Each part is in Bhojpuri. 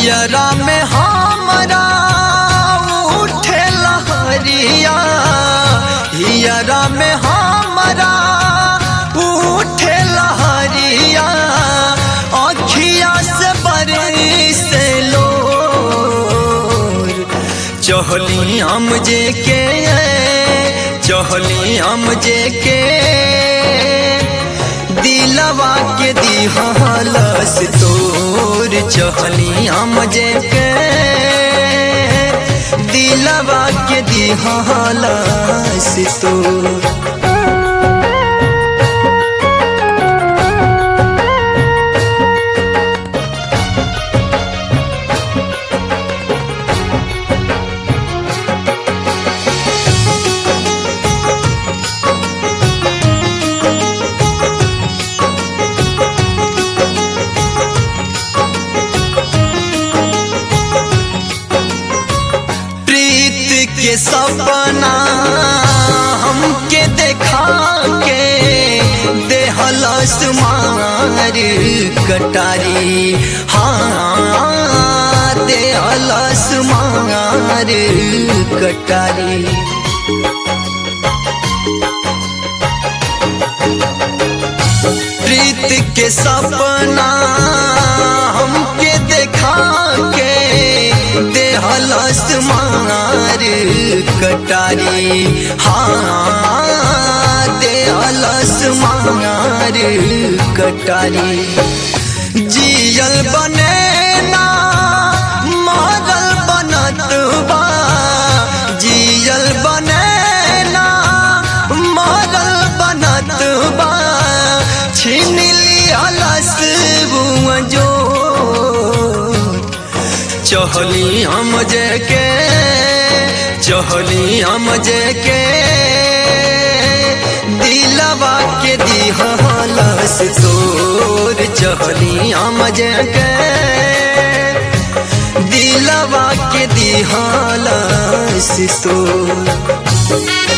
हियरा में हमरा उठे लहरिया हियरा में हमरा उठे लहरिया अखिया से बरसे लोर चहली हम जे के चहली हम जे के दिलवा के दिहलस तोर चहली हम जे के दिलवा के दिहलस तोर प्रीत के सपना हमके देखा के देहलस मार कटारी हाँ देहलस मार कटारी प्रीत के सपना हमके देखा के देहलस मार कटारी हाँ देहलस मार कटारी जियल बने ना मरल बनत बा जियल बने ना मरल बनत बा छीन लियालस बुआ जो चहली हम जे के चहली हम जे के दिलवा के दिहलस तोर चहली हम जे के दिलवा के दिहलस तोर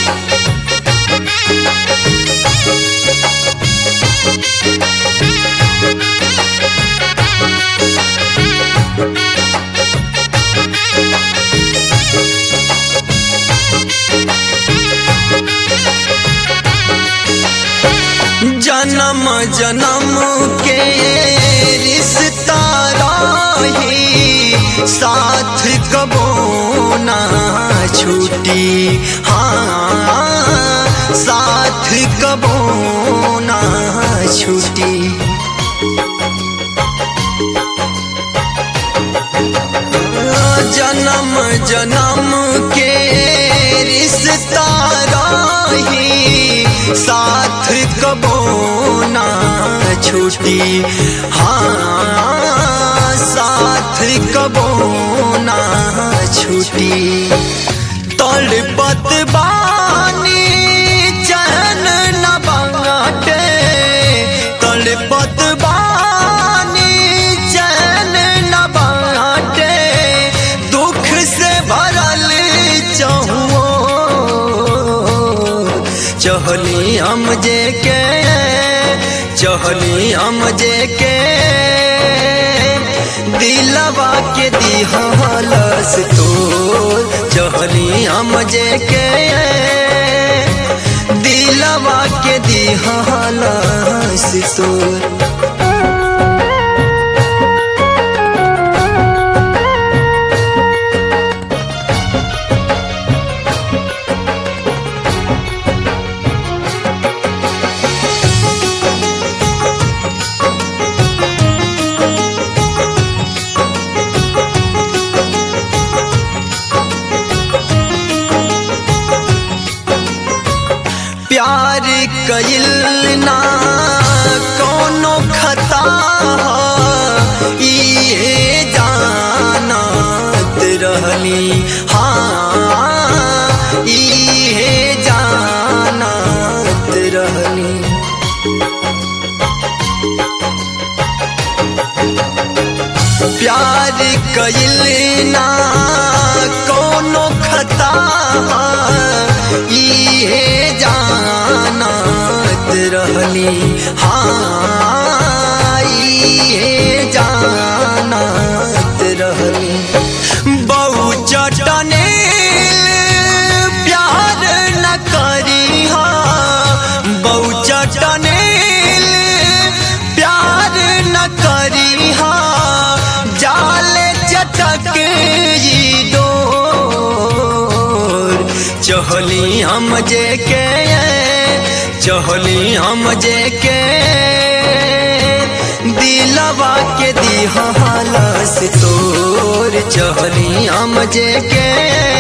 जन्म जन्म के रिश्ता रही साथ कबो ना छूटी हाँ साथ कबो ना छूटी जन्म जन्म के रिश्ता रही साथ कबो ना छूटी हाँ साथ कबो ना छूटी तड़पत बानी चैन न बाटे तड़पत बानी चैन न बाटे दुख से भरल चहुओ चहली हम जे के चहली हम जे के दिलवा के दिहलस तोर चहली हम जे के दिलवा के दिहलस तोर प्यार कइल ना कोनो खता ह, इहे जानत रहली हाँ इहे जानत रहली प्यार कइल ना कोनो खता इहे जानत रहली हाँ इहे जानत रहली हा जाले चटक ई डोर चहली हम जे के चहली हम जे के दिलवा के दिहालस तोर चहली हम जे के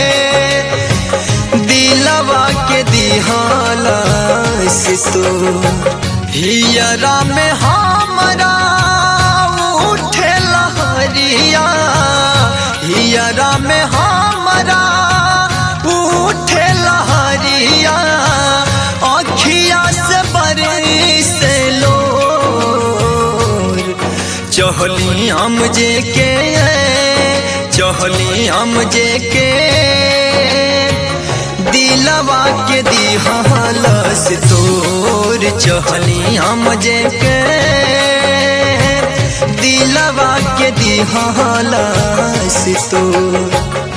दिलवा के दिहालस तोर हियरा में हमरा उठे लहरिया हियरा में हमरा उठे लहरिया अखिया से बरस लोर चहली हम जे के चहली हम जे के दिलवा के दिहालस तोर चहली हम जे के दिलवा के दिहालस तोर